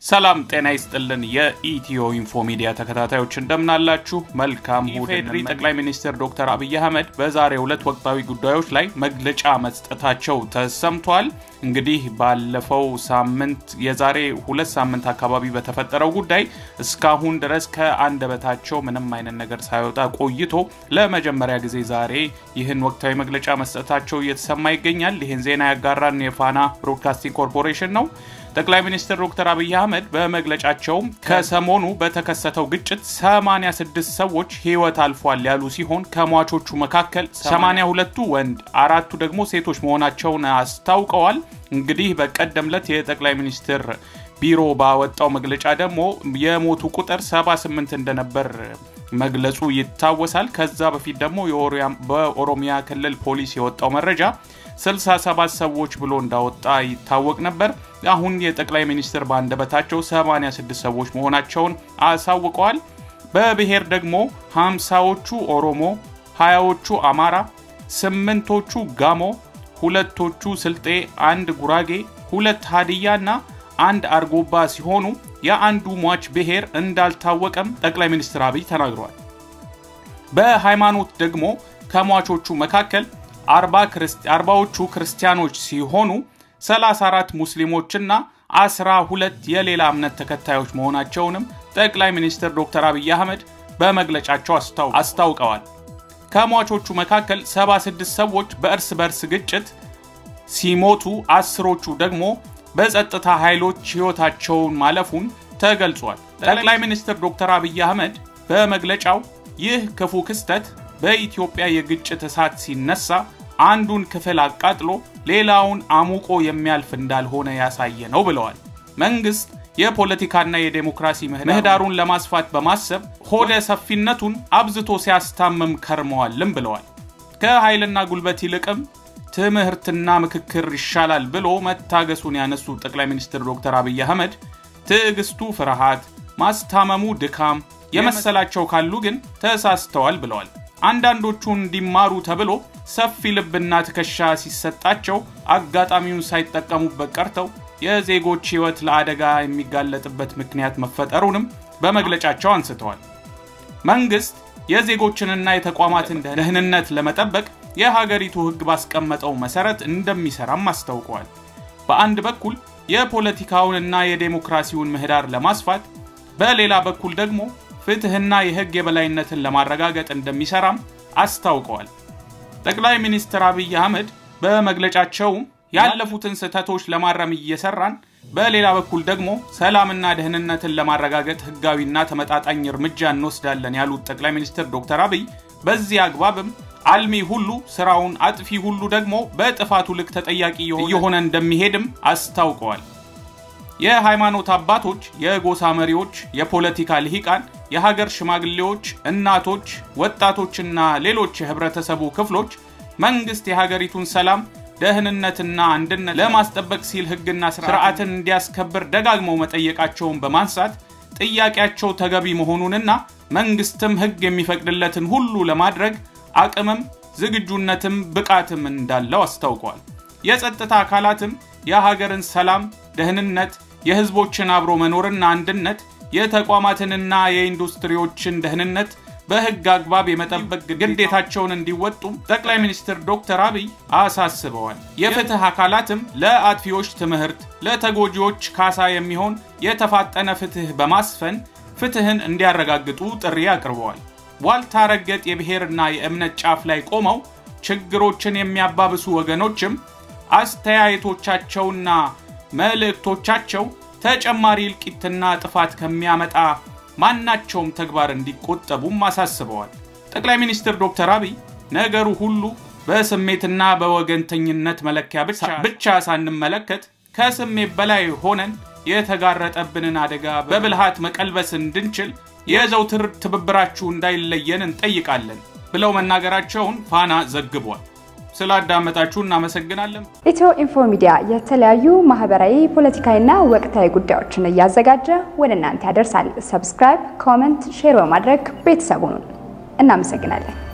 ሰላም ጤና ይስጥልን። የኢትዮ ኢንፎ ሚዲያ ተከታታዮች እንደምናላችሁ። መልካም ኢፌዴሪ ጠቅላይ ሚኒስትር ዶክተር አብይ አህመድ በዛሬው ዕለት ወቅታዊ ጉዳዮች ላይ መግለጫ መስጠታቸው ተሰምቷል። እንግዲህ ባለፈው ሳምንት የዛሬ ሁለት ሳምንት አካባቢ በተፈጠረው ጉዳይ እስካሁን ድረስ ከአንደበታቸው ምንም አይነት ነገር ሳይወጣ ቆይቶ ለመጀመሪያ ጊዜ ዛሬ ይህን ወቅታዊ መግለጫ መስጠታቸው እየተሰማ ይገኛል። ይህን ዜና ያጋራን የፋና ብሮድካስቲንግ ኮርፖሬሽን ነው። ጠቅላይ ሚኒስትር ዶክተር አብይ አህመድ በመግለጫቸው ከሰሞኑ በተከሰተው ግጭት 86 ሰዎች ሕይወት አልፏል ያሉ ሲሆን ከሟቾቹ መካከል 82ቱ ወንድ፣ አራቱ ደግሞ ሴቶች መሆናቸውን አስታውቀዋል። እንግዲህ በቀደም ዕለት የጠቅላይ ሚኒስትር ቢሮ ባወጣው መግለጫ ደግሞ የሞቱ ቁጥር 78 እንደነበር መግለጹ ይታወሳል። ከዛ በፊት ደግሞ በኦሮሚያ ክልል ፖሊስ የወጣው መረጃ 67 ሰዎች ብሎ እንዳወጣ ይታወቅ ነበር። አሁን የጠቅላይ ሚኒስትር በአንደበታቸው 86 ሰዎች መሆናቸውን አሳውቀዋል። በብሔር ደግሞ 50ዎቹ ኦሮሞ፣ 20ዎቹ አማራ፣ ስምንቶቹ ጋሞ፣ ሁለቶቹ ስልጤ፣ አንድ ጉራጌ፣ ሁለት ሀዲያ እና አንድ አርጎባ ሲሆኑ የአንዱ ሟች ብሔር እንዳልታወቀም ጠቅላይ ሚኒስትር አብይ ተናግረዋል። በሃይማኖት ደግሞ ከሟቾቹ መካከል አርባዎቹ ክርስቲያኖች ሲሆኑ 34 ሙስሊሞችና 12 የሌላ እምነት ተከታዮች መሆናቸውንም ጠቅላይ ሚኒስትር ዶክተር አብይ አህመድ በመግለጫቸው አስታውቀዋል። ከሟቾቹ መካከል 76 ሰዎች በእርስ በርስ ግጭት ሲሞቱ አስሮቹ ደግሞ በጸጥታ ኃይሎች ሕይወታቸውን ማለፉን ተገልጿል። ጠቅላይ ሚኒስትር ዶክተር አብይ አህመድ በመግለጫው ይህ ክፉ ክስተት በኢትዮጵያ የግጭት እሳት ሲነሳ አንዱን ክፍል አቃጥሎ ሌላውን አሙቆ የሚያልፍ እንዳልሆነ ያሳየ ነው ብለዋል። መንግስት የፖለቲካና የዴሞክራሲ ምህዳሩን ለማስፋት በማሰብ ሆደ ሰፊነቱን አብዝቶ ሲያስታምም ከርመዋልም ብለዋል። ከኃይልና ጉልበት ይልቅም ትምህርትና ምክክር ይሻላል ብሎ መታገሱን ያነሱ ጠቅላይ ሚኒስትር ዶክተር አብይ አህመድ ትዕግስቱ ፍርሃት፣ ማስታመሙ ድካም የመሰላቸው ካሉ ግን ተሳስተዋል ብለዋል። አንዳንዶቹ እንዲማሩ ተብሎ ሰፊ ልብና ትከሻ ሲሰጣቸው አጋጣሚውን ሳይጠቀሙበት ቀርተው የዜጎች ሕይወት ለአደጋ የሚጋለጥበት ምክንያት መፈጠሩንም በመግለጫቸው አንስተዋል። መንግስት የዜጎችንና የተቋማትን ደህንነት ለመጠበቅ የሀገሪቱ ሕግ ባስቀመጠው መሰረት እንደሚሰራም አስታውቀዋል። በአንድ በኩል የፖለቲካውንና የዴሞክራሲውን ምህዳር ለማስፋት፣ በሌላ በኩል ደግሞ ፍትህና የህግ የበላይነትን ለማረጋገጥ እንደሚሰራም አስታውቀዋል። ጠቅላይ ሚኒስትር አብይ አህመድ በመግለጫቸው ያለፉትን ስህተቶች ለማረም እየሰራን፣ በሌላ በኩል ደግሞ ሰላምና ደህንነትን ለማረጋገጥ ህጋዊና ተመጣጣኝ እርምጃ እንወስዳለን ያሉት ጠቅላይ ሚኒስትር ዶክተር አብይ በዚህ አግባብም አልሚ ሁሉ ስራውን፣ አጥፊ ሁሉ ደግሞ በጥፋቱ ልክ ተጠያቂ እየሆነ እንደሚሄድም አስታውቀዋል። የሃይማኖት አባቶች፣ የጎሳ መሪዎች፣ የፖለቲካ ልሂቃን፣ የሀገር ሽማግሌዎች፣ እናቶች፣ ወጣቶችና ሌሎች የህብረተሰቡ ክፍሎች መንግስት የሀገሪቱን ሰላም ደህንነትና አንድነት ለማስጠበቅ ሲል ህግና ስርዓትን እንዲያስከብር ደጋግመው መጠየቃቸውን በማንሳት ጥያቄያቸው ተገቢ መሆኑንና መንግስትም ህግ የሚፈቅድለትን ሁሉ ለማድረግ አቅምም ዝግጁነትም ብቃትም እንዳለው አስታውቀዋል። የጸጥታ አካላትም የሀገርን ሰላም፣ ደህንነት፣ የህዝቦችን አብሮ መኖርና አንድነት፣ የተቋማትንና የኢንዱስትሪዎችን ደህንነት በህግ አግባብ የመጠበቅ ግዴታቸውን እንዲወጡም ጠቅላይ ሚኒስትር ዶክተር አብይ አሳስበዋል። የፍትህ አካላትም ለአጥፊዎች ትምህርት፣ ለተጎጂዎች ካሳ የሚሆን የተፋጠነ ፍትህ በማስፈን ፍትህን እንዲያረጋግጡ ጥሪ አቅርበዋል። ዋልታ ረገጥ የብሔርና የእምነት ጫፍ ላይ ቆመው ችግሮችን የሚያባብሱ ወገኖችም አስተያየቶቻቸውና መልእክቶቻቸው ተጨማሪ እልቂትና ጥፋት ከሚያመጣ ማናቸውም ተግባር እንዲቆጠቡም አሳስበዋል። ጠቅላይ ሚኒስትር ዶክተር አብይ ነገሩ ሁሉ በስሜትና በወገንተኝነት መለኪያ ብቻ ሳንመለከት ከስሜት በላይ ሆነን የተጋረጠብንን አደጋ በብልሃት መቀልበስ እንድንችል የዘውትር ትብብራችሁ እንዳይለየን እንጠይቃለን ብለው መናገራቸውን ፋና ዘግቧል። ስላዳመጣችሁ እናመሰግናለን። ኢትዮ ኢንፎ ሚዲያ የተለያዩ ማህበራዊ፣ ፖለቲካዊና ወቅታዊ ጉዳዮችን እያዘጋጀ ወደ እናንተ ያደርሳል። ሰብስክራይብ፣ ኮመንት፣ ሼር በማድረግ ቤተሰቡን እናመሰግናለን።